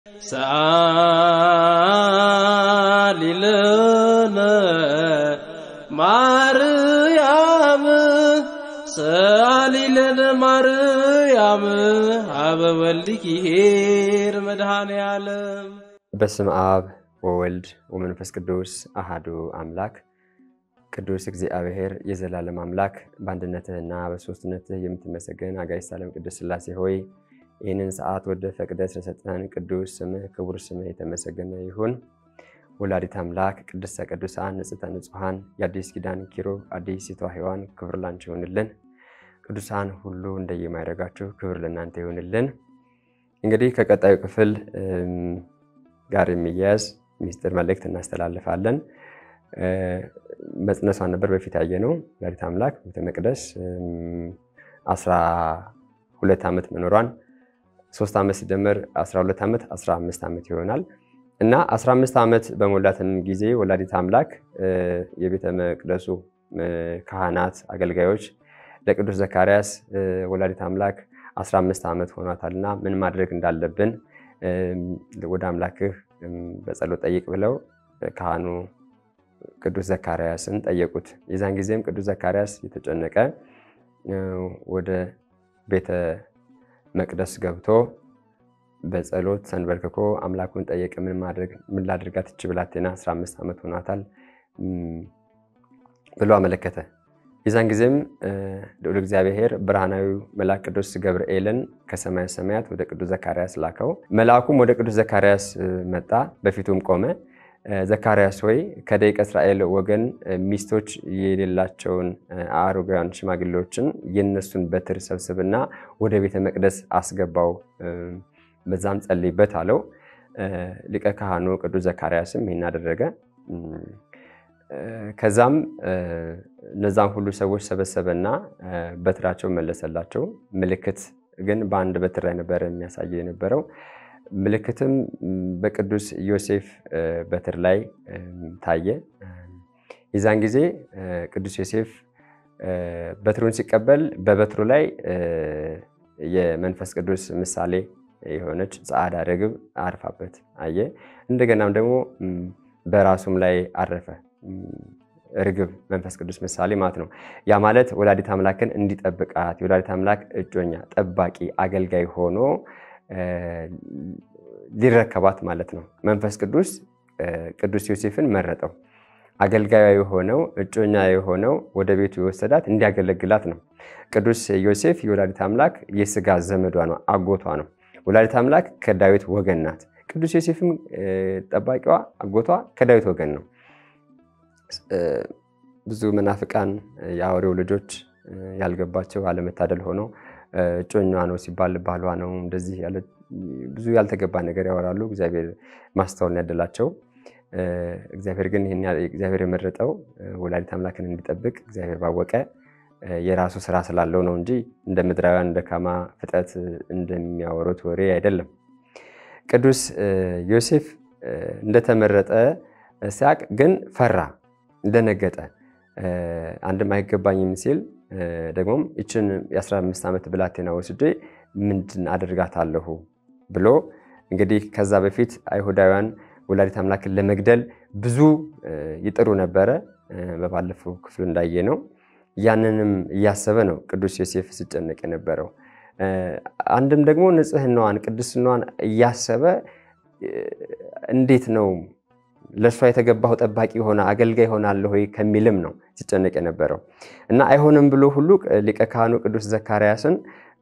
ሰአሊ ለነ ማርያም ሰአሊ ለነ ማርያም አበ ወልድኪ ኄር መድኃኔ ዓለም በስም አብ ወወልድ ወመንፈስ ቅዱስ አሃዱ አምላክ ቅዱስ እግዚአብሔር የዘላለም አምላክ በአንድነትህና በሶስትነትህ የምትመሰገን አጋዕዝተ ዓለም ቅዱስ ሥላሴ ሆይ ይህንን ሰዓት ወደ ፈቅደ ስለሰጠን ቅዱስ ስምህ ክቡር ስምህ የተመሰገነ ይሁን። ወላዲት አምላክ ቅድስተ ቅዱሳን ንጽሕተ ንጹሐን የአዲስ ኪዳን ኪሩብ አዲሲቷ ሔዋን ክብር ላንቺ ይሁንልን። ቅዱሳን ሁሉ እንደየማይረጋችሁ ክብር ለእናንተ ይሁንልን። እንግዲህ ከቀጣዩ ክፍል ጋር የሚያያዝ ሚስጥር መልእክት እናስተላልፋለን። መጽነሷን ነበር በፊት ያየ ነው። ወላዲት አምላክ ቤተ መቅደስ አስራ ሁለት ዓመት መኖሯን ሶስት ዓመት ሲደመር 12 ዓመት 15 ዓመት ይሆናል እና 15 ዓመት በሞላትም ጊዜ ወላዲት አምላክ የቤተ መቅደሱ ካህናት፣ አገልጋዮች ለቅዱስ ዘካርያስ ወላዲት አምላክ 15 ዓመት ሆኗታልና ምን ማድረግ እንዳለብን ወደ አምላክህ በጸሎት ጠይቅ ብለው ካህኑ ቅዱስ ዘካርያስን ጠየቁት። የዛን ጊዜም ቅዱስ ዘካርያስ የተጨነቀ ወደ ቤተ መቅደስ ገብቶ በጸሎት ሰንበርክኮ አምላኩን ጠየቀ። ምን ማድረግ ምን ላድርጋት እች ብላቴና 15 ዓመት ሆኗታል ብሎ አመለከተ። የዛን ጊዜም ልዑል እግዚአብሔር ብርሃናዊ መልአክ ቅዱስ ገብርኤልን ከሰማየ ሰማያት ወደ ቅዱስ ዘካርያስ ላከው። መልአኩም ወደ ቅዱስ ዘካርያስ መጣ፣ በፊቱም ቆመ። ዘካርያስ ሆይ ከደቂቀ እስራኤል ወገን ሚስቶች የሌላቸውን አሮጋውያን ሽማግሌዎችን የነሱን በትር ሰብስብና ወደ ቤተ መቅደስ አስገባው፣ በዛም ጸልይበት አለው። ሊቀ ካህኑ ቅዱስ ዘካርያስም ይህን አደረገ። ከዛም እነዛም ሁሉ ሰዎች ሰበሰበና በትራቸው መለሰላቸው። ምልክት ግን በአንድ በትር ላይ ነበረ የሚያሳየው የነበረው ምልክትም በቅዱስ ዮሴፍ በትር ላይ ታየ። የዛን ጊዜ ቅዱስ ዮሴፍ በትሩን ሲቀበል በበትሩ ላይ የመንፈስ ቅዱስ ምሳሌ የሆነች ጸዓዳ ርግብ አርፋበት አየ። እንደገናም ደግሞ በራሱም ላይ አረፈ ርግብ መንፈስ ቅዱስ ምሳሌ ማለት ነው። ያ ማለት ወላዲት አምላክን እንዲጠብቃት የወላዲት አምላክ እጮኛ፣ ጠባቂ፣ አገልጋይ ሆኖ ሊረከባት ማለት ነው። መንፈስ ቅዱስ ቅዱስ ዮሴፍን መረጠው። አገልጋዩ የሆነው እጮኛ የሆነው ወደ ቤቱ የወሰዳት እንዲያገለግላት ነው። ቅዱስ ዮሴፍ የወላዲት አምላክ የስጋ ዘመዷ ነው፣ አጎቷ ነው። ወላዲት አምላክ ከዳዊት ወገን ናት። ቅዱስ ዮሴፍም ጠባቂዋ፣ አጎቷ ከዳዊት ወገን ነው። ብዙ መናፍቃን የአውሬው ልጆች ያልገባቸው አለመታደል ሆነው እጮኛዋ ነው ሲባል ባሏ ነው እንደዚህ ብዙ ያልተገባ ነገር ያወራሉ። እግዚአብሔር ማስተዋልን ያደላቸው። እግዚአብሔር ግን ይህን እግዚአብሔር የመረጠው ወላዲት አምላክን እንዲጠብቅ እግዚአብሔር ባወቀ የራሱ ስራ ስላለው ነው እንጂ እንደ ምድራውያን ደካማ ፍጥረት እንደሚያወሩት ወሬ አይደለም። ቅዱስ ዮሴፍ እንደተመረጠ ሲያቅ ግን ፈራ፣ እንደነገጠ አንድም አይገባኝም ሲል ደግሞም ይችን የ15 ዓመት ብላቴና ወስጄ ምንድን አደርጋታለሁ ብሎ እንግዲህ ከዛ በፊት አይሁዳውያን ወላዲት አምላክን ለመግደል ብዙ ይጥሩ ነበረ። በባለፈው ክፍል እንዳየ ነው። ያንንም እያሰበ ነው ቅዱስ ዮሴፍ ሲጨነቅ የነበረው። አንድም ደግሞ ንጽሕናዋን ቅድስናዋን እያሰበ እንዴት ነው ለእሷ የተገባው ጠባቂ ሆነ አገልጋይ ሆናለሁ ወይ ከሚልም ነው ሲጨነቅ የነበረው እና አይሆንም ብሎ ሁሉ ሊቀ ካህኑ ቅዱስ ዘካርያስን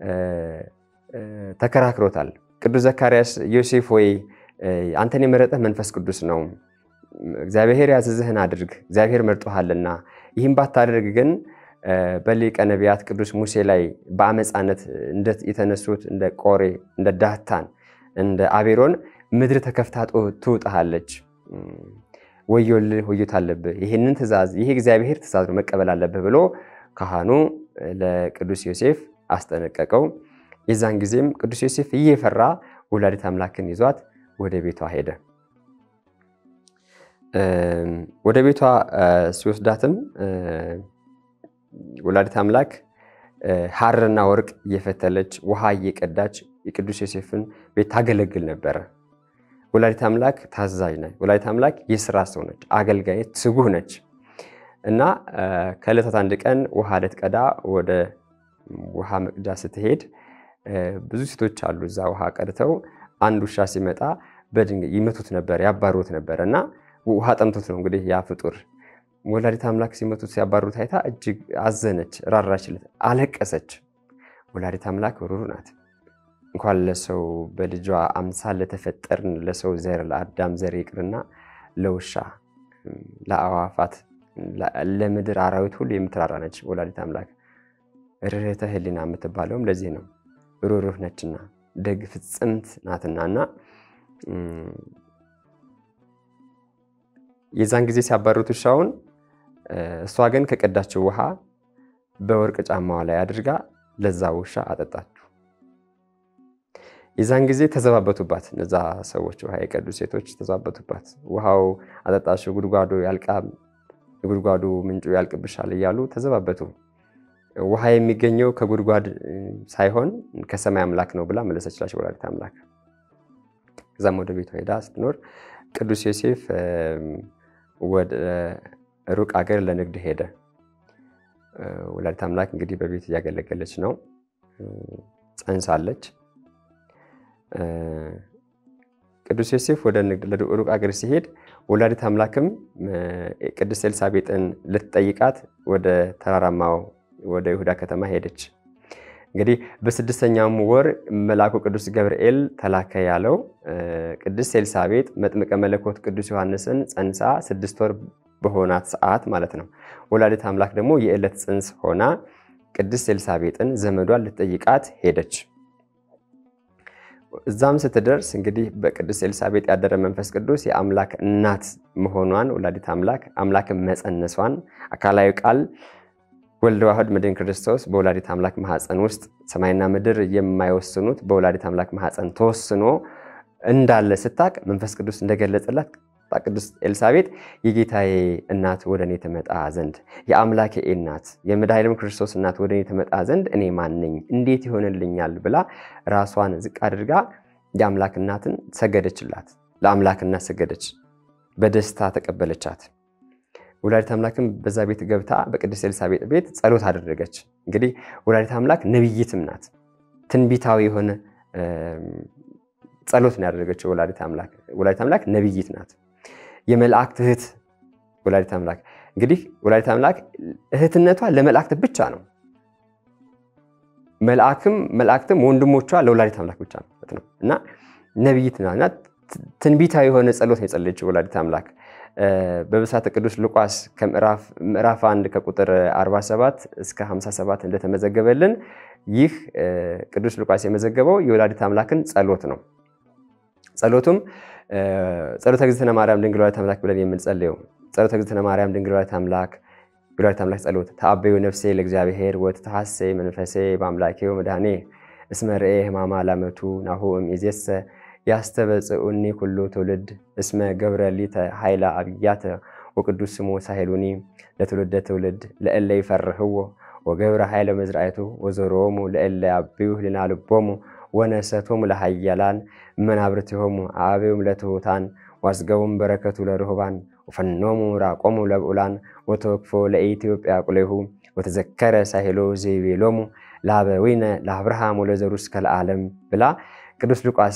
ተከራክሮታል። ቅዱስ ዘካርያስ ዮሴፍ ወይ አንተን የመረጠህ መንፈስ ቅዱስ ነው፣ እግዚአብሔር ያዘዝህን አድርግ፣ እግዚአብሔር መርጦሃልና። ይህም ባታደርግ ግን በሊቀ ነቢያት ቅዱስ ሙሴ ላይ በአመፃነት የተነሱት እንደ ቆሬ፣ እንደ ዳታን፣ እንደ አቤሮን ምድር ተከፍታ ትውጥሃለች ወዮልህ ወዮት አለብህ። ይህንን ትእዛዝ ይህ እግዚአብሔር ትእዛዝ ነው መቀበል አለብህ ብሎ ካህኑ ለቅዱስ ዮሴፍ አስጠነቀቀው። የዛን ጊዜም ቅዱስ ዮሴፍ እየፈራ ወላዲት አምላክን ይዟት ወደ ቤቷ ሄደ። ወደ ቤቷ ሲወስዳትም ወላዲት አምላክ ሐርና ወርቅ እየፈተለች ውሃ እየቀዳች የቅዱስ ዮሴፍን ቤት ታገለግል ነበረ። ወላዲት አምላክ ታዛዥ ነች። ወላዲት አምላክ የስራ ሰው ነች፣ አገልጋይ ትጉህ ነች እና ከዕለታት አንድ ቀን ውሃ ልትቀዳ ወደ ውሃ መቅጃ ስትሄድ ብዙ ሴቶች አሉ እዛ ውሃ ቀድተው አንድ ውሻ ሲመጣ በድንጋይ ይመቱት ነበር፣ ያባሩት ነበር እና ውሃ ጠምቶት ነው እንግዲህ ያ ፍጡር ወላዲት አምላክ ሲመቱት ሲያባሩት አይታ እጅግ አዘነች፣ ራራችለት፣ አለቀሰች። ወላዲት አምላክ ሩሩ ናት። እንኳን ለሰው በልጇ አምሳል ለተፈጠርን ለሰው ዘር ለአዳም ዘር ይቅርና ለውሻ፣ ለአዋፋት፣ ለምድር አራዊት ሁሉ የምትራራ ነች ወላዲት አምላክ። ርኅተ ሕሊና የምትባለውም ለዚህ ነው። ሩሩህ ነችና ደግ ፍጽምት ናትና እና የዛን ጊዜ ሲያባሩት ውሻውን እሷ ግን ከቀዳችው ውሃ በወርቅ ጫማዋ ላይ አድርጋ ለዛ ውሻ አጠጣችሁ። የዛን ጊዜ ተዘባበቱባት። እነዛ ሰዎች ውሃ የቀዱ ሴቶች ተዘባበቱባት። ውሃው አጠጣችሁ፣ ጉድጓዱ ያልቃ፣ የጉድጓዱ ምንጩ ያልቅብሻል እያሉ ተዘባበቱ። ውሃ የሚገኘው ከጉድጓድ ሳይሆን ከሰማይ አምላክ ነው ብላ መለሰችላቸው ወላዲት አምላክ። ከዛም ወደ ቤቷ ሄዳ ስትኖር ቅዱስ ዮሴፍ ወደ ሩቅ አገር ለንግድ ሄደ። ወላዲት አምላክ እንግዲህ በቤት እያገለገለች ነው፣ ጸንሳለች። ቅዱስ ዮሴፍ ወደ ንግድ ሩቅ አገር ሲሄድ ወላዲት አምላክም ቅድስት ኤልሳቤጥን ልትጠይቃት ወደ ተራራማው ወደ ይሁዳ ከተማ ሄደች። እንግዲህ በስድስተኛውም ወር መልአኩ ቅዱስ ገብርኤል ተላከ ያለው ቅድስት ኤልሳቤጥ መጥምቀ መለኮት ቅዱስ ዮሐንስን ጸንሳ ስድስት ወር በሆናት ሰዓት ማለት ነው። ወላዲት አምላክ ደግሞ የዕለት ጽንስ ሆና ቅድስት ኤልሳቤጥን ዘመዷን ልትጠይቃት ሄደች። እዛም ስትደርስ እንግዲህ በቅድስት ኤልሳቤጥ ያደረ መንፈስ ቅዱስ የአምላክ እናት መሆኗን ወላዲት አምላክ አምላክን መጸነሷን አካላዊ ቃል ወልደ ዋህድ መድኃኒተ ክርስቶስ በወላዲት አምላክ ማህፀን ውስጥ ሰማይና ምድር የማይወስኑት በወላዲት አምላክ ማህፀን ተወስኖ እንዳለ ስታቅ መንፈስ ቅዱስ እንደገለጸላት ቅድስት ኤልሳቤጥ የጌታዬ እናት ወደ እኔ ትመጣ ዘንድ የአምላኬ እናት የመድኃኒዓለም ክርስቶስ እናት ወደ እኔ ትመጣ ዘንድ እኔ ማን ነኝ? እንዴት ይሆንልኛል? ብላ ራሷን ዝቅ አድርጋ የአምላክ እናትን ሰገደችላት። ለአምላክ እናት ሰገደች፣ በደስታ ተቀበለቻት። ወላዲት አምላክም በዛ ቤት ገብታ በቅድስት ኤልሳቤጥ ቤት ጸሎት አደረገች። እንግዲህ ወላዲት አምላክ ነቢይትም ናት። ትንቢታዊ የሆነ ጸሎት ነው ያደረገችው። ወላዲት አምላክ ወላዲት አምላክ ነቢይት ናት። የመላእክት እህት ወላዲት አምላክ እንግዲህ ወላዲት አምላክ እህትነቷ ለመላእክት ብቻ ነው። መልአክም መላእክትም ወንድሞቿ ለወላዲት አምላክ ብቻ ነው እና ነቢይት ናት። ትንቢታዊ የሆነ ጸሎት ነው የጸለየችው ወላዲት አምላክ በብስራተ ቅዱስ ሉቃስ ምዕራፍ 1 ከቁጥር 47 እስከ 57 እንደተመዘገበልን ይህ ቅዱስ ሉቃስ የመዘገበው የወላዲት አምላክን ጸሎት ነው። ጸሎቱም ጸሎተ እግዝእትነ ማርያም ድንግል ወላዲተ አምላክ ብለን የምንጸልየው ጸሎተ እግዝእትነ ማርያም ድንግል ወላዲተ አምላክ የወላዲተ አምላክ ጸሎት ተአበዩ ነፍሴ ለእግዚአብሔር ወትትሐሰይ መንፈሴ በአምላኬው መድኃኔ እስመ ርኤ ሕማማ ላመቱ ናሁ እምይእዜሰ ያስተበጽኡኒ ኩሉ ትውልድ እስመ ገብረ ሊተ ኃይለ አብያተ ወቅዱስ ስሙ ሳሄሉኒ ለትውልደ ትውልድ ለእለ ይፈርህዎ ወገብረ ኃይለ መዝራእቱ ወዘሮሙ ለእለ ያብዩ ህሊና ልቦሙ ወነሰቶሙ ለሃያላን መናብርቲሆሙ አበዮም ለትሑታን ዋስገቡም በረከቱ ለርሁባን ወፈኖሙ ራቆሙ ለብዑላን ወተወክፎ ለኢትዮጵያ ቁሌሁ ወተዘከረ ሳሄሎ ዘይቤሎሙ ለአበዊነ ለአብርሃም ወለዘሩ እስከ ለዓለም ብላ ቅዱስ ሉቃስ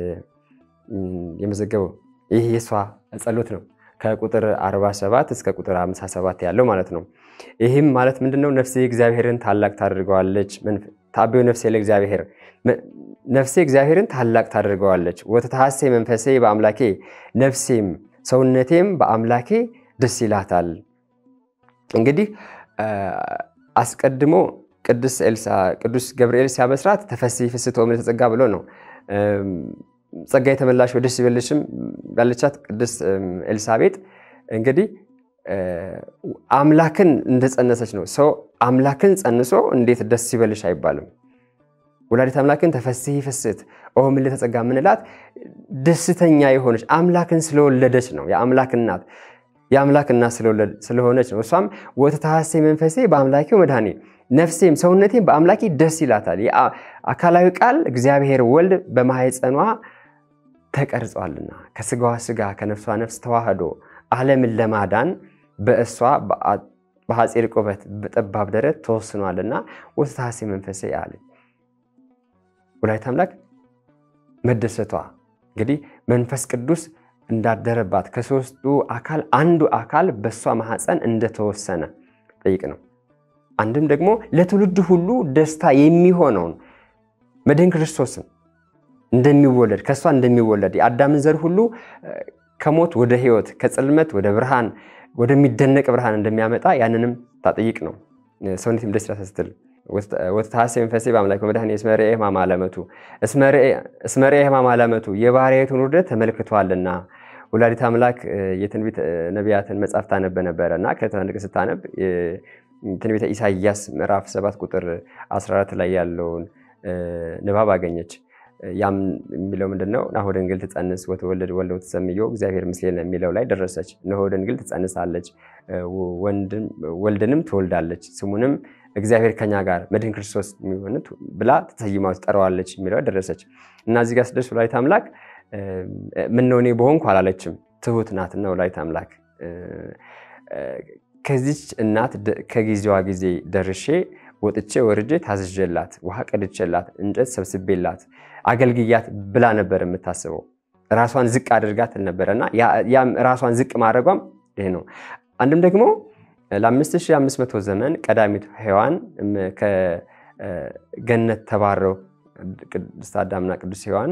የመዘገበው ይህ የእሷ ጸሎት ነው። ከቁጥር 47 እስከ ቁጥር 57 ያለው ማለት ነው። ይህም ማለት ምንድነው? ነፍሴ እግዚአብሔርን ታላቅ ታደርገዋለች። ታቤው ነፍሴ ለእግዚአብሔር ነፍሴ እግዚአብሔርን ታላቅ ታደርገዋለች። ወተታሐሴ መንፈሴ በአምላኬ ነፍሴም ሰውነቴም በአምላኬ ደስ ይላታል። እንግዲህ አስቀድሞ ቅዱስ ገብርኤል ሲያበስራት ተፈሥሒ ፍስሕቶ ምልዕተ ጸጋ ብሎ ነው። ጸጋ የተመላሽ ደስ ይበልሽም ያለቻት ቅድስት ኤልሳቤጥ እንግዲህ አምላክን እንደጸነሰች ነው። ሰው አምላክን ጸንሶ እንዴት ደስ ይበልሽ አይባልም። ወላዲት አምላክን ተፈሥሒ ፍስሕት ኦ ምልዕተ ጸጋ የምንላት ደስተኛ የሆነች አምላክን ስለወለደች ነው። የአምላክ እናት የአምላክ እናት ስለሆነች ነው። እሷም ወተታሐሴ መንፈሴ በአምላኬው መድኃኔ ነፍሴም ሰውነቴም በአምላኬ ደስ ይላታል። አካላዊ ቃል እግዚአብሔር ወልድ በማህፀኗ ተቀርጿልና ከስጋዋ ስጋ ከነፍሷ ነፍስ ተዋህዶ ዓለምን ለማዳን በእሷ በሐፂር ቁመት በጠባብ ደረት ተወስኗልና ወስታሴ መንፈሴ አለ። ወላዲተ አምላክ መደሰቷ እንግዲህ መንፈስ ቅዱስ እንዳደረባት ከሶስቱ አካል አንዱ አካል በእሷ ማህፀን እንደተወሰነ ጠይቅ ነው። አንድም ደግሞ ለትውልድ ሁሉ ደስታ የሚሆነውን መድህን ክርስቶስን እንደሚወለድ ከእሷ እንደሚወለድ የአዳምን ዘር ሁሉ ከሞት ወደ ሕይወት ከጽልመት ወደ ብርሃን ወደሚደነቅ ብርሃን እንደሚያመጣ ያንንም ታጠይቅ ነው። ሰውነትም ደስ ይላታል ስትል ወተሐሴ መንፈሴ በአምላክ በመድኃኔ እስመ ርኤ ሕማመ ዓለመቱ እስመ ርኤ ሕማመ ዓለመቱ የባሕርያዊቱን ውርደት ተመልክቷልና። ወላዲተ አምላክ የትንቢት ነቢያትን መጽሐፍ ታነብ ነበረ እና ከትንቅ ስታነብ ትንቢተ ኢሳይያስ ምዕራፍ 7 ቁጥር 14 ላይ ያለውን ንባብ አገኘች። ያም የሚለው ምንድነው? ናሁ ድንግል ትጸንስ ወትወልድ ወልደ ወትሰምዮ እግዚአብሔር ምስሌነ የሚለው ላይ ደረሰች። እነሆ ድንግል ትጸንሳለች ወልድንም ትወልዳለች ስሙንም እግዚአብሔር ከኛ ጋር መድህን ክርስቶስ የሚሆን ብላ ተሰይማ ትጠራዋለች የሚለው ደረሰች እና እዚህ ጋር ስደርስ ወላዲተ አምላክ ምነው እኔ በሆንኩ አላለችም። ትሁት ናትና ወላዲተ አምላክ ከዚች እናት ከጊዜዋ ጊዜ ደርሼ ወጥቼ ወርጄ ታዝዤላት ውሃ ቀድቼላት እንጨት ሰብስቤላት አገልግያት ብላ ነበር የምታስበው። ራሷን ዝቅ አድርጋት ነበረ እና ያም ራሷን ዝቅ ማድረጓም ይሄ ነው። አንድም ደግሞ ለ5500 ዘመን ቀዳሚት ሔዋን ከገነት ተባረው ቅዱስ አዳምና ቅዱስ ሔዋን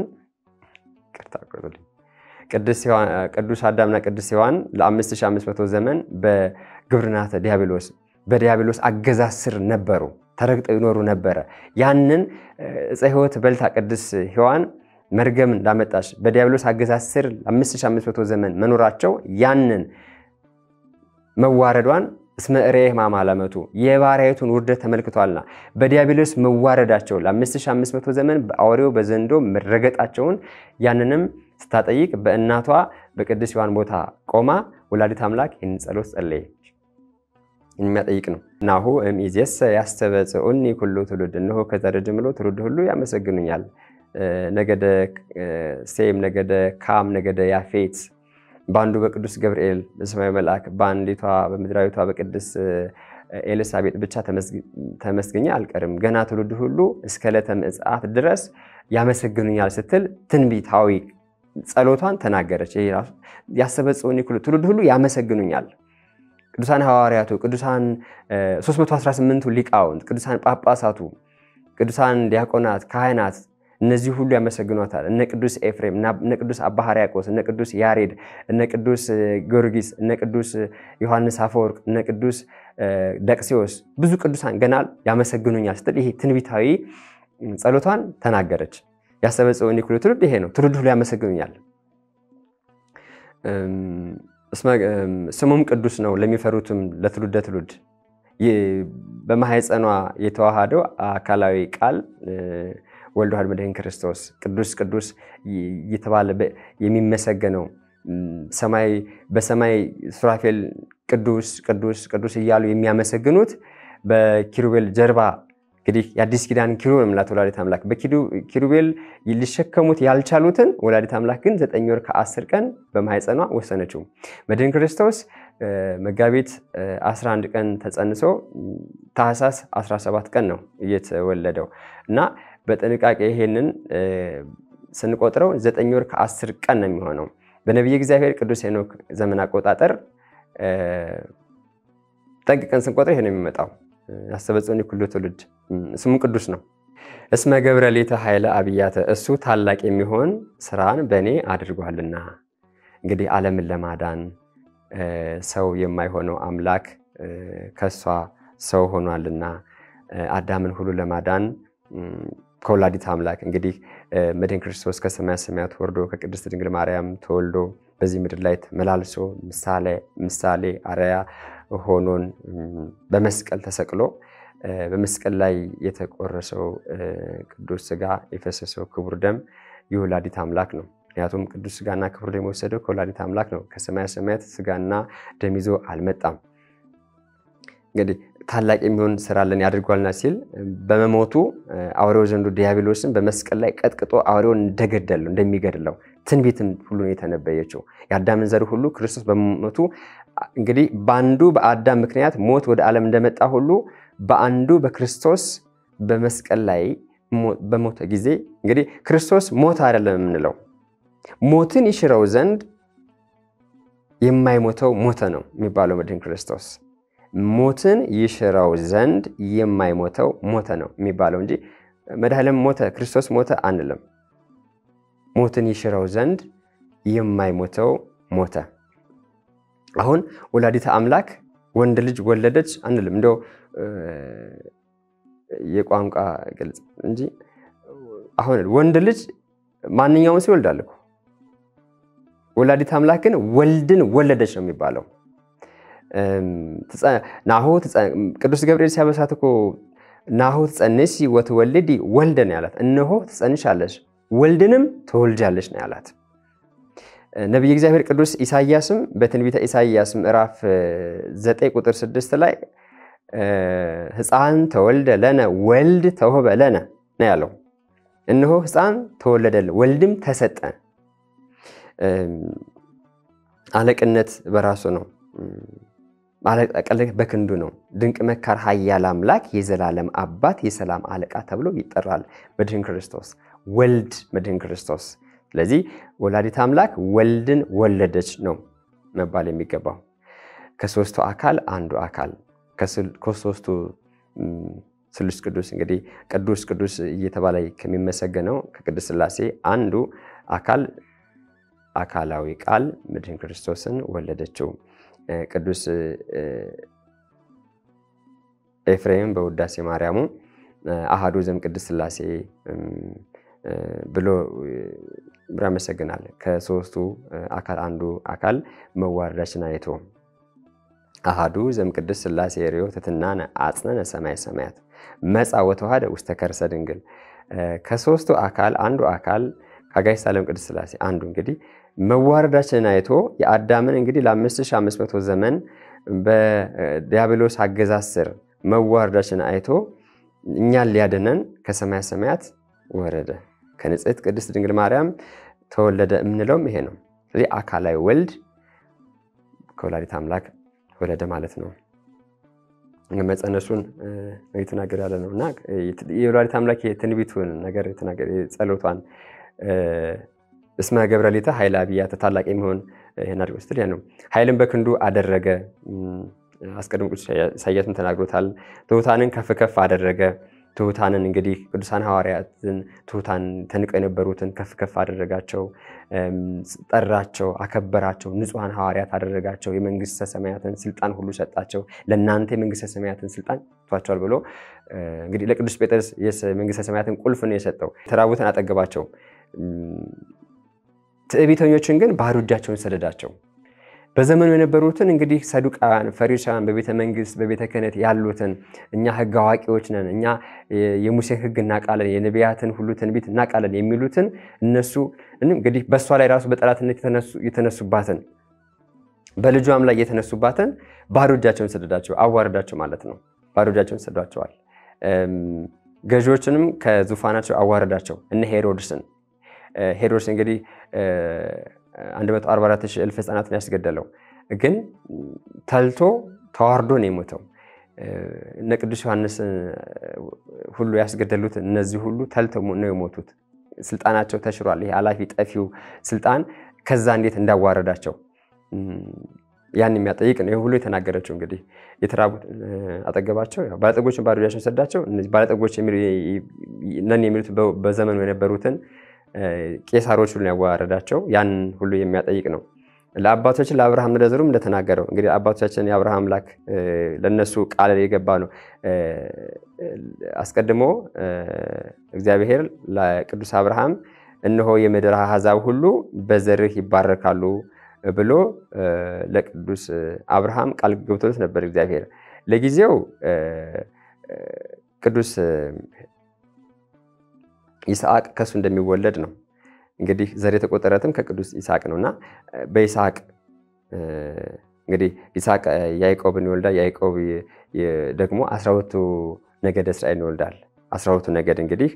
ቅዱስ አዳምና ቅዱስ ሔዋን ለ5500 ዘመን በግብርናተ ዲያብሎስ በዲያብሎስ አገዛዝ ስር ነበሩ፣ ተረግጠው ይኖሩ ነበረ። ያንን ዕፀ ሕይወት በልታ ቅዱስ ሔዋን መርገም እንዳመጣች በዲያብሎስ አገዛዝ ስር 5500 ዘመን መኖራቸው ያንን መዋረዷን እስመ ርኤ ሕማመ ዓለመቱ የባሕርያዊቱን ውርደት ተመልክቷልና በዲያብሎስ መዋረዳቸው ለ5500 ዘመን በአውሬው በዘንዶ መረገጣቸውን ያንንም ስታጠይቅ በእናቷ በቅዱስ ሔዋን ቦታ ቆማ ወላዲተ አምላክ ይህንን ጸሎት ጸለየች። የሚያጠይቅ ነው። ናሁ እምይእዜሰ ያስተበጽዑኒ ኩሉ ትውልድ፣ እነሆ ከዘር ጀምሮ ትውልድ ሁሉ ያመሰግኑኛል። ነገደ ሴም፣ ነገደ ካም፣ ነገደ ያፌት በአንዱ በቅዱስ ገብርኤል በሰማያዊ መልአክ በአንዲቷ በምድራዊቷ በቅድስ ኤልሳቤጥ ብቻ ተመስግኜ አልቀርም፣ ገና ትውልድ ሁሉ እስከ ዕለተ ምጽአት ድረስ ያመሰግኑኛል ስትል ትንቢታዊ ጸሎቷን ተናገረች። ይሄ ራሱ ያስተበጽዑኒ ኩሉ ትውልድ ሁሉ ያመሰግኑኛል። ቅዱሳን ሐዋርያቱ፣ ቅዱሳን 318ቱ ሊቃውንት፣ ቅዱሳን ጳጳሳቱ፣ ቅዱሳን ዲያቆናት፣ ካህናት እነዚህ ሁሉ ያመሰግኗታል። እነ ቅዱስ ኤፍሬም፣ እነ ቅዱስ አባ ሕርያቆስ፣ እነ ቅዱስ ያሬድ፣ እነ ቅዱስ ጊዮርጊስ፣ እነ ቅዱስ ዮሐንስ አፈወርቅ፣ እነ ቅዱስ ደቅሲዎስ ብዙ ቅዱሳን ገና ያመሰግኑኛል ስትል ይሄ ትንቢታዊ ጸሎቷን ተናገረች። ያስተበጽዑኒ ኩሉ ትውልድ ይሄ ነው። ትውልድ ሁሉ ያመሰግኑኛል። ስሙም ቅዱስ ነው ለሚፈሩትም ለትውልደ ትውልድ በማህፀኗ የተዋሃደው አካላዊ ቃል ወልድ ዋሕድ መድኅን ክርስቶስ ቅዱስ ቅዱስ እየተባለ የሚመሰገነው ሰማይ በሰማይ ሱራፌል ቅዱስ ቅዱስ ቅዱስ እያሉ የሚያመሰግኑት በኪሩቤል ጀርባ እንግዲህ የአዲስ ኪዳን ኪሩቤል የምላት ወላዲተ አምላክ በኪሩቤል ሊሸከሙት ያልቻሉትን ወላዲተ አምላክ ግን ዘጠኝ ወር ከአስር ቀን በማህፀኗ ወሰነችው። መድኅን ክርስቶስ መጋቢት 11 ቀን ተጸንሶ ታኅሳስ 17 ቀን ነው እየተወለደው እና በጥንቃቄ ይሄንን ስንቆጥረው ዘጠኝ ወር ከአስር ቀን ነው የሚሆነው። በነቢየ እግዚአብሔር ቅዱስ ሄኖክ ዘመን አቆጣጠር ጠንቅቀን ስንቆጥር ይሄ ነው የሚመጣው። ያስተበጽዑኒ ኩሉ ትውልድ ስሙ ቅዱስ ነው። እስመ ገብረ ሌተ ኃይለ አብያተ እሱ ታላቅ የሚሆን ስራን በእኔ አድርጓልና። እንግዲህ ዓለምን ለማዳን ሰው የማይሆነው አምላክ ከሷ ሰው ሆኗልና አዳምን ሁሉ ለማዳን ከወላዲተ አምላክ እንግዲህ መድኅን ክርስቶስ ከሰማያ ሰማያት ወርዶ ከቅድስት ድንግል ማርያም ተወልዶ በዚህ ምድር ላይ ተመላልሶ ምሳሌ አርአያ ሆኖን በመስቀል ተሰቅሎ በመስቀል ላይ የተቆረሰው ቅዱስ ስጋ የፈሰሰው ክቡር ደም የወላዲተ አምላክ ነው። ምክንያቱም ቅዱስ ስጋና ክቡር ደም የወሰደው ከወላዲተ አምላክ ነው። ከሰማያ ሰማያት ስጋና ደም ይዞ አልመጣም። እንግዲህ ታላቅ የሚሆን ስራ ለን ያድርጓልና ሲል በመሞቱ አውሬው ዘንዱ ዲያብሎስን በመስቀል ላይ ቀጥቅጦ አውሬውን እንደገደለው እንደሚገድለው ትንቢትም ሁሉ ነው የተነበየችው። የአዳምን ዘር ሁሉ ክርስቶስ በመሞቱ እንግዲህ በአንዱ በአዳም ምክንያት ሞት ወደ ዓለም እንደመጣ ሁሉ በአንዱ በክርስቶስ በመስቀል ላይ በሞተ ጊዜ እንግዲህ ክርስቶስ ሞት አይደለም የምንለው ሞትን ይሽረው ዘንድ የማይሞተው ሞተ ነው የሚባለው መድህን ክርስቶስ ሞትን ይሽረው ዘንድ የማይሞተው ሞተ ነው የሚባለው እንጂ መድኃኔዓለም ሞተ ክርስቶስ ሞተ አንልም። ሞትን ይሽረው ዘንድ የማይሞተው ሞተ። አሁን ወላዲተ አምላክ ወንድ ልጅ ወለደች አንልም። እንደው የቋንቋ ግልጽ እንጂ አሁን ወንድ ልጅ ማንኛውም ሰው ይወልዳል እኮ። ወላዲተ አምላክ ግን ወልድን ወለደች ነው የሚባለው። ናሁ ቅዱስ ገብርኤል ሲያበሳት እኮ ናሁ ትጸንሲ ወትወልዲ ወልደን ያላት፣ እነሆ ትጸንሻለሽ ወልድንም ትወልጃለሽ ነው ያላት። ነቢይ እግዚአብሔር ቅዱስ ኢሳያስም በትንቢተ ኢሳያስ ምዕራፍ 9 ቁጥር 6 ላይ ሕፃን ተወልደ ለነ ወልድ ተውህበ ለነ ነው ያለው። እነሆ ሕፃን ተወለደልን ወልድም ተሰጠ። አለቅነት በራሱ ነው። አለቅነት በክንዱ ነው። ድንቅ መካር ኃያል አምላክ የዘላለም አባት የሰላም አለቃ ተብሎ ይጠራል መድህን ክርስቶስ ወልድ መድህን ክርስቶስ። ስለዚህ ወላዲት አምላክ ወልድን ወለደች ነው መባል የሚገባው። ከሶስቱ አካል አንዱ አካል ከሶስቱ ስሉስ ቅዱስ እንግዲህ ቅዱስ ቅዱስ እየተባለ ከሚመሰገነው ከቅዱስ ሥላሴ አንዱ አካል አካላዊ ቃል መድህን ክርስቶስን ወለደችው። ቅዱስ ኤፍሬም በውዳሴ ማርያሙ አሃዱ ዘም ቅድስት ሥላሴ ብሎ ያመሰግናል። ከሶስቱ አካል አንዱ አካል መዋረዳችን አይቶ አሃዱ ዘም ቅድስት ሥላሴ ርዮ ትትናነ አጽነነ ሰማይ ሰማያት መጻ ወተዋህደ ውስተ ከርሰ ድንግል። ከሶስቱ አካል አንዱ አካል ከአጋዕዝተ ዓለም ቅድስት ሥላሴ አንዱ እንግዲህ መዋረዳችንን አይቶ የአዳምን እንግዲህ ለ5500 ዘመን በዲያብሎስ አገዛዝ ስር መዋረዳችንን አይቶ እኛን ሊያድነን ከሰማያ ሰማያት ወረደ። ከንጽሕት ቅድስት ድንግል ማርያም ተወለደ የምንለውም ይሄ ነው። ስለዚህ አካላዊ ወልድ ከወላዲት አምላክ ወለደ ማለት ነው። መፀነሱን የተናገር ያለ ነው እና የወላዲት አምላክ የትንቢቱን ነገር ጸሎቷን እስመ ገብረ ሊተ ኃይለ አብያተ ታላቅ የሚሆን ይህን አድርጎ ስትል ያ ነው። ኃይልን በክንዱ አደረገ። አስቀድሞ ቅዱስ ኢሳያስም ተናግሮታል። ትሑታንን ከፍ ከፍ አደረገ። ትሑታንን እንግዲህ ቅዱሳን ሐዋርያትን ትሑታን ተንቀው የነበሩትን ከፍ ከፍ አደረጋቸው፣ ጠራቸው፣ አከበራቸው። ንጹሐን ሐዋርያት አደረጋቸው። የመንግስተ ሰማያትን ስልጣን ሁሉ ሰጣቸው። ለእናንተ የመንግስተ ሰማያትን ስልጣን ሰጥቷቸዋል ብሎ እንግዲህ ለቅዱስ ጴጥሮስ የመንግስተ ሰማያትን ቁልፍ ነው የሰጠው። የተራቡትን አጠገባቸው ትዕቢተኞችን ግን ባዶ እጃቸውን ሰደዳቸው። በዘመኑ የነበሩትን እንግዲህ ሰዱቃውያን፣ ፈሪሳውያን በቤተ መንግስት በቤተ ክህነት ያሉትን እኛ ህግ አዋቂዎች ነን፣ እኛ የሙሴን ህግ እናውቃለን፣ የነቢያትን ሁሉ ትንቢት እናውቃለን የሚሉትን እነሱ እንግዲህ በእሷ ላይ ራሱ በጠላትነት የተነሱባትን በልጇም ላይ የተነሱባትን ባዶ እጃቸውን ሰደዳቸው፣ አዋረዳቸው ማለት ነው። ባዶ እጃቸውን ሰዷቸዋል። ገዢዎችንም ከዙፋናቸው አዋረዳቸው። እነ ሄሮድስን ሄሮድስ እንግዲህ 144 ሺህ እልፍ ህፃናትን ያስገደለው ግን ተልቶ ተዋርዶ ነው የሞተው። እነ ቅዱስ ዮሐንስ ሁሉ ያስገደሉት እነዚህ ሁሉ ተልተው ነው የሞቱት። ስልጣናቸው ተሽሯል። ይሄ አላፊ ጠፊው ስልጣን ከዛ እንዴት እንዳዋረዳቸው ያን የሚያጠይቅ ነው። ይህ ሁሉ የተናገረችው እንግዲህ የተራቡት አጠገባቸው ባለጠጎችን ባዶ እጃቸውን ሰዳቸው። እነዚህ ባለጠጎች ነን የሚሉት በዘመኑ የነበሩትን ቄሳሮች ሁሉ ያዋረዳቸው ያን ሁሉ የሚያጠይቅ ነው። ለአባቶችን ለአብርሃም ለዘሩም እንደተናገረው እንግዲህ አባቶቻችን የአብርሃም አምላክ ለነሱ ቃል የገባ ነው። አስቀድሞ እግዚአብሔር ለቅዱስ አብርሃም እነሆ የምድር አሕዛብ ሁሉ በዘርህ ይባረካሉ ብሎ ለቅዱስ አብርሃም ቃል ገብቶለት ነበር እግዚአብሔር። ለጊዜው ቅዱስ ይስሐቅ ከእሱ እንደሚወለድ ነው እንግዲህ ዘር የተቆጠረትም ከቅዱስ ይስሐቅ ነው እና በይስሐቅ እንግዲህ ይስሐቅ ያዕቆብን ይወልዳል። ያዕቆብ ደግሞ አስራ ሁለቱ ነገድ እስራኤልን ይወልዳል። አስራ ሁለቱ ነገድ እንግዲህ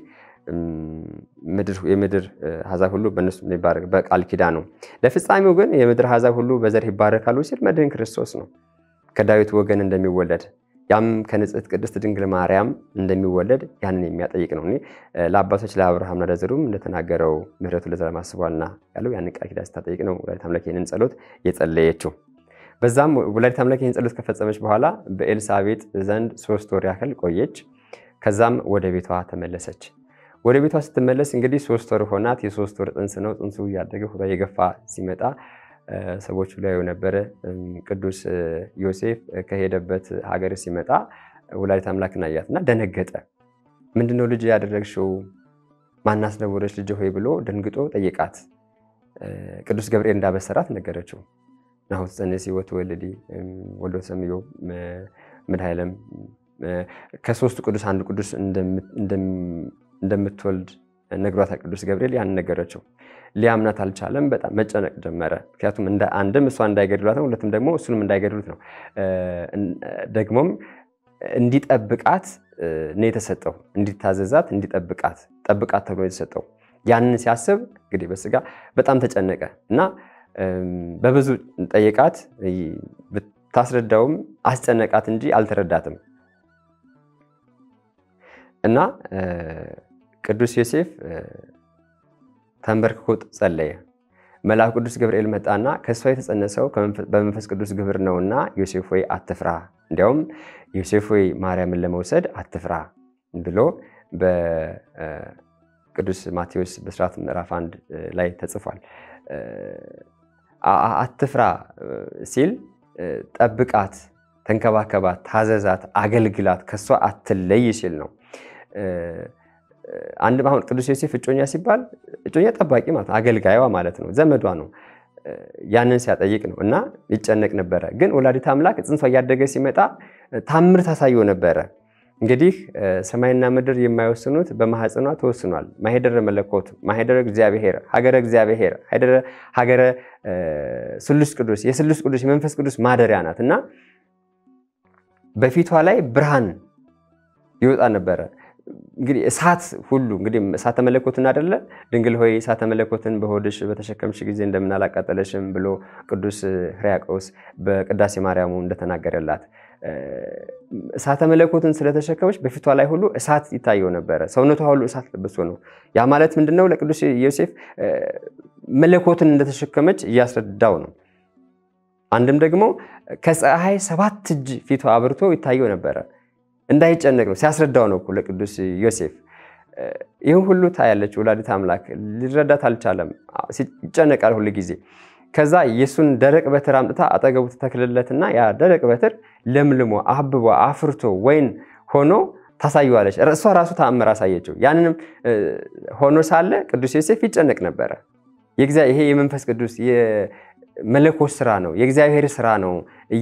የምድር አሕዛብ ሁሉ በእነሱ የሚባረክ በቃል ኪዳን ነው። ለፍጻሜው ግን የምድር አሕዛብ ሁሉ በዘር ይባረካሉ ሲል መድህን ክርስቶስ ነው ከዳዊት ወገን እንደሚወለድ ያም ከንጽሕት ቅድስት ድንግል ማርያም እንደሚወለድ ያንን የሚያጠይቅ ነው። ለአባቶች ለአብርሃምና ለዘሩም እንደተናገረው ምሕረቱ ለዘላለም አስቧልና ያለው ያንን ቃል ኪዳን ስታጠይቅ ነው ወላዲተ አምላክ ይህንን ጸሎት የጸለየችው። በዛም ወላዲተ አምላክ ይህን ጸሎት ከፈጸመች በኋላ በኤልሳቤጥ ዘንድ ሶስት ወር ያህል ቆየች። ከዛም ወደ ቤቷ ተመለሰች። ወደ ቤቷ ስትመለስ እንግዲህ ሶስት ወር ሆናት። የሶስት ወር ጽንስ ነው። ጽንሱ እያደገ ሆዷ የገፋ ሲመጣ ሰዎች ሊያዩ ነበረ። ቅዱስ ዮሴፍ ከሄደበት ሀገር ሲመጣ ወላዲተ አምላክን አያት እና ደነገጠ። ምንድነው ልጅ ያደረግሽው? ማናስነወረች ልጅ ሆይ ብሎ ደንግጦ ጠየቃት። ቅዱስ ገብርኤል እንዳበሰራት ነገረችው። ናሁ ትጸንሲ ወትወልዲ ወልደ ትሰምዮ መድኃኔዓለም ከሶስቱ ቅዱስ አንዱ ቅዱስ እንደምትወልድ ነግሯታል። ቅዱስ ገብርኤል ያን ነገረችው። ሊያምናት አልቻለም። በጣም መጨነቅ ጀመረ። ምክንያቱም አንድም እሷ እንዳይገድሏት ነው፣ ሁለትም ደግሞ እሱንም እንዳይገድሉት ነው። ደግሞም እንዲጠብቃት ነው የተሰጠው፣ እንዲታዘዛት፣ እንዲጠብቃት ጠብቃት ተብሎ የተሰጠው። ያንን ሲያስብ እንግዲህ በስጋ በጣም ተጨነቀ እና በብዙ ጠየቃት። ብታስረዳውም አስጨነቃት እንጂ አልተረዳትም እና ቅዱስ ዮሴፍ ተንበርክኮ ጸለየ። መልአኩ ቅዱስ ገብርኤል መጣና ከእሷ የተጸነሰው በመንፈስ ቅዱስ ግብር ነውና ዮሴፍ ሆይ አትፍራ፣ እንዲያውም ዮሴፍ ሆይ ማርያምን ለመውሰድ አትፍራ ብሎ በቅዱስ ማቴዎስ በስርዓት ምዕራፍ አንድ ላይ ተጽፏል። አትፍራ ሲል ጠብቃት፣ ተንከባከባት፣ ታዘዛት፣ አገልግላት፣ ከእሷ አትለይ ሲል ነው። አንድ አሁን ቅዱስ ዮሴፍ እጮኛ ሲባል እጮኛ ጠባቂ ማለት ነው፣ አገልጋይዋ ማለት ነው፣ ዘመዷ ነው። ያንን ሲያጠይቅ ነው እና ይጨነቅ ነበረ። ግን ወላዲተ አምላክ ጽንሷ እያደገ ሲመጣ ታምር ታሳየው ነበረ። እንግዲህ ሰማይና ምድር የማይወስኑት በማህፀኗ ተወስኗል። ማሄደረ መለኮት፣ ማሄደረ እግዚአብሔር፣ ሀገረ እግዚአብሔር፣ ሀገረ ስሉስ ቅዱስ፣ የስሉስ ቅዱስ የመንፈስ ቅዱስ ማደሪያ ናት እና በፊቷ ላይ ብርሃን ይወጣ ነበረ። እንግዲህ እሳት ሁሉ እንግዲህ እሳተ መለኮትን አደለ ድንግል ሆይ እሳተ መለኮትን በሆድሽ በተሸከምሽ ጊዜ እንደምን አላቃጠለሽም ብሎ ቅዱስ ሕርያቆስ በቅዳሴ ማርያሙ እንደተናገረላት እሳተ መለኮትን ስለተሸከመች በፊቷ ላይ ሁሉ እሳት ይታየው ነበረ። ሰውነቷ ሁሉ እሳት ለብሶ ነው። ያ ማለት ምንድነው? ለቅዱስ ዮሴፍ መለኮትን እንደተሸከመች እያስረዳው ነው። አንድም ደግሞ ከፀሐይ ሰባት እጅ ፊቷ አብርቶ ይታየው ነበረ። እንዳይጨነቅ ነው ሲያስረዳው ነው ለቅዱስ ዮሴፍ። ይህን ሁሉ ታያለች ወላዲተ አምላክ። ሊረዳት አልቻለም፣ ይጨነቃል ሁል ጊዜ። ከዛ የእሱን ደረቅ በትር አምጥታ አጠገቡ ተተክልለትና ያ ደረቅ በትር ለምልሞ አብቦ አፍርቶ ወይን ሆኖ ታሳየዋለች። እሷ ራሱ ተአምር አሳየችው። ያንንም ሆኖ ሳለ ቅዱስ ዮሴፍ ይጨነቅ ነበረ። ይሄ የመንፈስ ቅዱስ የመለኮት ስራ ነው፣ የእግዚአብሔር ስራ ነው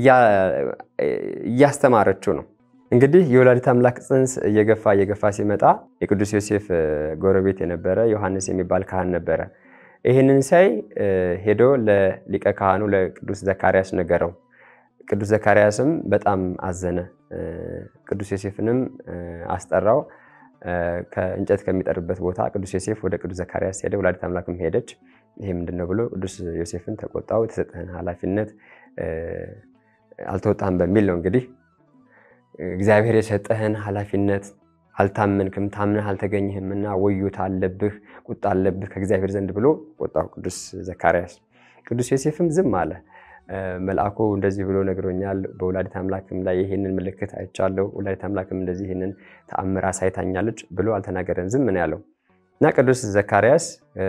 እያስተማረችው ነው። እንግዲህ የወላዲተ አምላክ ጽንስ እየገፋ እየገፋ ሲመጣ የቅዱስ ዮሴፍ ጎረቤት የነበረ ዮሐንስ የሚባል ካህን ነበረ። ይህንን ሳይ ሄዶ ለሊቀ ካህኑ ለቅዱስ ዘካርያስ ነገረው። ቅዱስ ዘካርያስም በጣም አዘነ። ቅዱስ ዮሴፍንም አስጠራው። ከእንጨት ከሚጠርበት ቦታ ቅዱስ ዮሴፍ ወደ ቅዱስ ዘካርያስ ሄደ። ወላዲተ አምላክም ሄደች። ይሄ ምንድን ነው ብሎ ቅዱስ ዮሴፍን ተቆጣው። የተሰጠህን ኃላፊነት አልተወጣህም በሚል ነው እንግዲህ እግዚአብሔር የሰጠህን ኃላፊነት አልታመንክም፣ ታምነህ አልተገኘህም እና ወዮታ አለብህ፣ ቁጣ አለብህ ከእግዚአብሔር ዘንድ ብሎ ቆጣው ቅዱስ ዘካርያስ። ቅዱስ ዮሴፍም ዝም አለ። መልአኩ እንደዚህ ብሎ ነግሮኛል፣ በወላዲተ አምላክም ላይ ይህንን ምልክት አይቻለሁ፣ ወላዲተ አምላክም እንደዚህ ይህንን ተአምር አሳይታኛለች ብሎ አልተናገረም፣ ዝም ነው ያለው እና ቅዱስ ዘካርያስ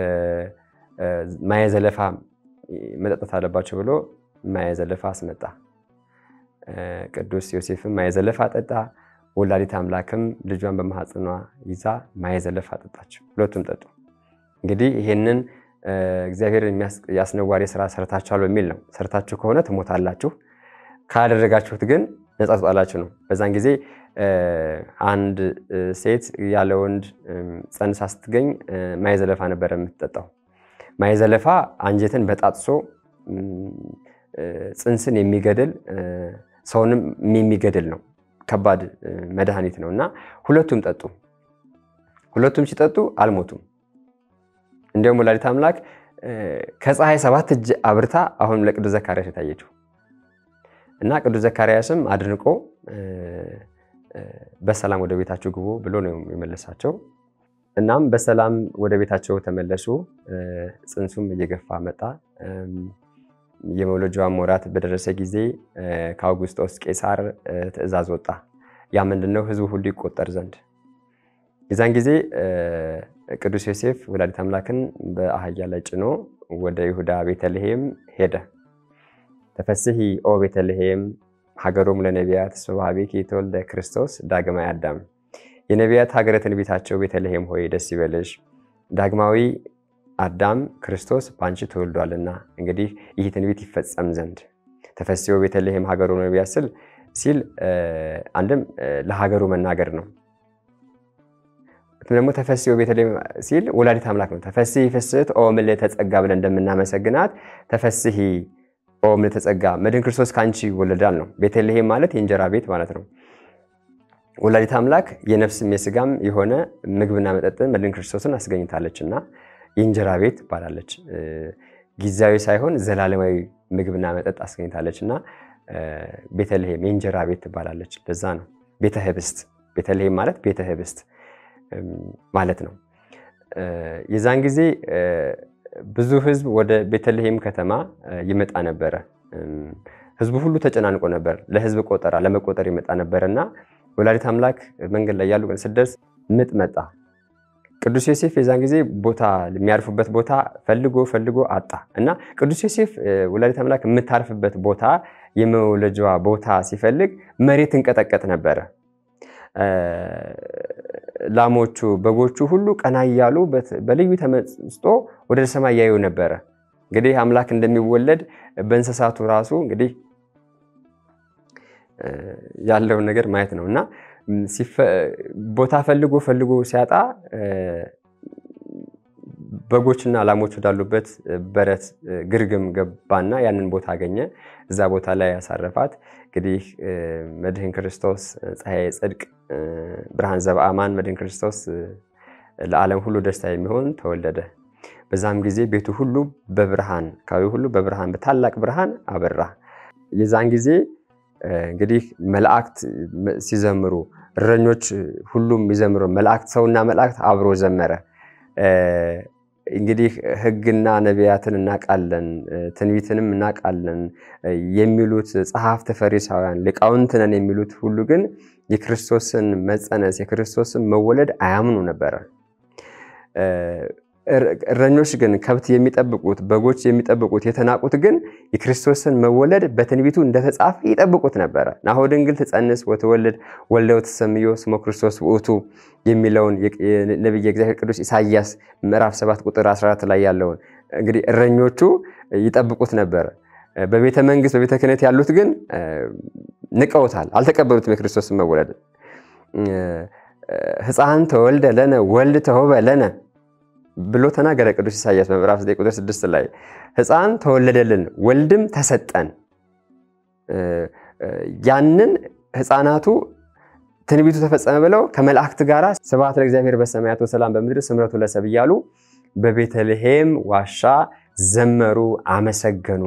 ማየ ዘለፋ መጠጣት አለባቸው ብሎ ማየ ዘለፋ አስመጣ። ቅዱስ ዮሴፍም ማየ ዘለፋ ጠጣ። ወላዲተ አምላክም ልጇን በማህፀኗ ይዛ ማየ ዘለፋ ጠጣቸው። ሁለቱም ጠጡ። እንግዲህ ይሄንን እግዚአብሔር የአስነዋሪ ስራ ሰርታችኋል በሚል ነው። ሰርታችሁ ከሆነ ትሞታላችሁ፣ ካላደረጋችሁት ግን ነፃ ትወጣላችሁ ነው። በዛን ጊዜ አንድ ሴት ያለ ወንድ ፀንሳ ስትገኝ ማየ ዘለፋ ነበረ የምትጠጣው። ማየ ዘለፋ አንጀትን በጣጥሶ ፅንስን የሚገድል ሰውንም የሚገድል ነው። ከባድ መድኃኒት ነው እና ሁለቱም ጠጡ። ሁለቱም ሲጠጡ አልሞቱም። እንዲያውም ወላዲተ አምላክ ከፀሐይ ሰባት እጅ አብርታ አሁንም ለቅዱስ ዘካርያስ የታየችው እና ቅዱስ ዘካርያስም አድንቆ በሰላም ወደ ቤታቸው ግቡ ብሎ ነው የመለሳቸው። እናም በሰላም ወደ ቤታቸው ተመለሱ። ፅንሱም እየገፋ መጣ። የመውለጃዋን ወራት በደረሰ ጊዜ ከአውጉስጦስ ቄሳር ትእዛዝ ወጣ። ያ ምንድነው? ህዝቡ ሁሉ ይቆጠር ዘንድ። የዛን ጊዜ ቅዱስ ዮሴፍ ወላዲተ አምላክን በአህያ ላይ ጭኖ ወደ ይሁዳ ቤተልሔም ሄደ። ተፈስሒ ኦ ቤተልሔም ሀገሮም ለነቢያት ስብሐቤኪ የተወልደ ክርስቶስ ዳግማዊ አዳም የነቢያት ሀገረ ትንቢታቸው ቤተልሔም ሆይ ደስ ይበልሽ፣ ዳግማዊ አዳም ክርስቶስ በአንቺ ተወልዷልና እንግዲህ ይህ ትንቢት ይፈጸም ዘንድ ተፈስሒ ቤተልሔም ሀገሩ ነቢያት ስል ሲል አንድም ለሀገሩ መናገር ነው። ደግሞ ተፈስሒ ቤተልሔም ሲል ወላዲተ አምላክ ነው። ተፈስሒ ፍስሕት ኦ ምልዕተ ጸጋ ብለን እንደምናመሰግናት ተፈስሒ ኦ ምልዕተ ጸጋ መድን ክርስቶስ ከአንቺ ይወለዳል ነው። ቤተልሔም ማለት የእንጀራ ቤት ማለት ነው። ወላዲተ አምላክ የነፍስም የስጋም የሆነ ምግብና መጠጥን መድን ክርስቶስን አስገኝታለች እና የእንጀራ ቤት ትባላለች። ጊዜያዊ ሳይሆን ዘላለማዊ ምግብና መጠጥ አስገኝታለች እና ቤተልሔም የእንጀራ ቤት ትባላለች። ለዛ ነው ቤተ ህብስት። ቤተልሔም ማለት ቤተ ህብስት ማለት ነው። የዛን ጊዜ ብዙ ህዝብ ወደ ቤተልሔም ከተማ ይመጣ ነበረ። ህዝቡ ሁሉ ተጨናንቆ ነበር። ለህዝብ ቆጠራ ለመቆጠር ይመጣ ነበር እና ወላዲተ አምላክ መንገድ ላይ ያሉ ስትደርስ ምጥ መጣ። ቅዱስ ዮሴፍ የዛን ጊዜ ቦታ የሚያርፉበት ቦታ ፈልጎ ፈልጎ አጣ እና ቅዱስ ዮሴፍ ወላዲተ አምላክ የምታርፍበት ቦታ የመውለጃዋ ቦታ ሲፈልግ መሬት እንቀጠቀጥ ነበረ። ላሞቹ፣ በጎቹ ሁሉ ቀና እያሉ በልዩ ተመስጦ ወደ ሰማይ ያዩ ነበረ። እንግዲህ አምላክ እንደሚወለድ በእንስሳቱ ራሱ እንግዲህ ያለውን ነገር ማየት ነው እና ቦታ ፈልጎ ፈልጎ ሲያጣ በጎችና ላሞች ወዳሉበት በረት ግርግም ገባና ያንን ቦታ አገኘ። እዛ ቦታ ላይ ያሳረፋት። እንግዲህ መድህን ክርስቶስ ፀሐይ ጽድቅ ብርሃን ዘበአማን መድህን ክርስቶስ ለዓለም ሁሉ ደስታ የሚሆን ተወለደ። በዛም ጊዜ ቤቱ ሁሉ በብርሃን አካባቢ ሁሉ በብርሃን በታላቅ ብርሃን አበራ። የዛን ጊዜ እንግዲህ መላእክት ሲዘምሩ እረኞች ሁሉም ይዘምሩ፣ መላእክት ሰውና መላእክት አብሮ ዘመረ። እንግዲህ ሕግና ነቢያትን እናውቃለን ትንቢትንም እናውቃለን የሚሉት ጸሐፍት ፈሪሳውያን ሊቃውንት ነን የሚሉት ሁሉ ግን የክርስቶስን መጸነስ የክርስቶስን መወለድ አያምኑ ነበረ። እረኞች ግን ከብት የሚጠብቁት በጎች የሚጠብቁት የተናቁት ግን የክርስቶስን መወለድ በትንቢቱ እንደተጻፈ ይጠብቁት ነበረ። ናሁ ድንግል ትጸንስ ወትወልድ ወልደ ወትሰምዮ ስሞ ክርስቶስ ውእቱ የሚለውን ነቢየ እግዚአብሔር ቅዱስ ኢሳያስ ምዕራፍ 7 ቁጥር 14 ላይ ያለውን እንግዲህ እረኞቹ ይጠብቁት ነበረ። በቤተ መንግስት በቤተ ክህነት ያሉት ግን ንቀውታል፣ አልተቀበሉትም የክርስቶስን መወለድ። ሕፃን ተወልደ ለነ ወልድ ተሆበ ለነ ብሎ ተናገረ ቅዱስ ኢሳያስ በምዕራፍ 9 ቁጥር 6 ላይ ሕፃን ተወለደልን ወልድም ተሰጠን። ያንን ሕፃናቱ ትንቢቱ ተፈጸመ ብለው ከመላእክት ጋር ስብሐት ለእግዚአብሔር በሰማያት ወሰላም በምድር ስምረቱ ለሰብ እያሉ በቤተልሔም ዋሻ ዘመሩ፣ አመሰገኑ።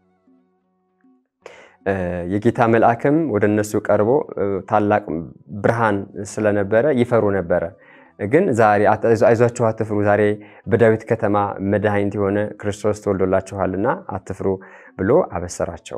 የጌታ መልአክም ወደ እነሱ ቀርቦ ታላቅ ብርሃን ስለነበረ ይፈሩ ነበረ። ግን ዛሬ አይዟችሁ አትፍሩ፣ ዛሬ በዳዊት ከተማ መድኃኒት የሆነ ክርስቶስ ተወልዶላችኋልና አትፍሩ ብሎ አበሰራቸው።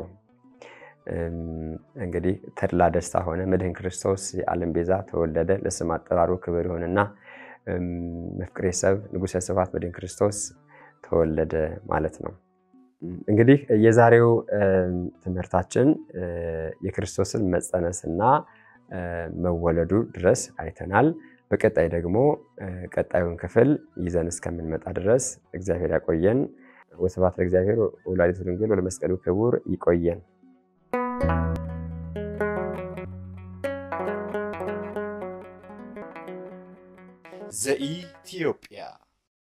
እንግዲህ ተድላ ደስታ ሆነ። መድህን ክርስቶስ የዓለም ቤዛ ተወለደ። ለስም አጠራሩ ክብር ይሆንና መፍቅሬ ሰብ ንጉሠ ስብሐት መድህን ክርስቶስ ተወለደ ማለት ነው። እንግዲህ የዛሬው ትምህርታችን የክርስቶስን መጸነስና መወለዱ ድረስ አይተናል። በቀጣይ ደግሞ ቀጣዩን ክፍል ይዘን እስከምንመጣ ድረስ እግዚአብሔር ያቆየን። ወስብሐት ለእግዚአብሔር ወወላዲቱ ድንግል ወለመስቀሉ ክቡር። ይቆየን። ዘኢትዮጵያ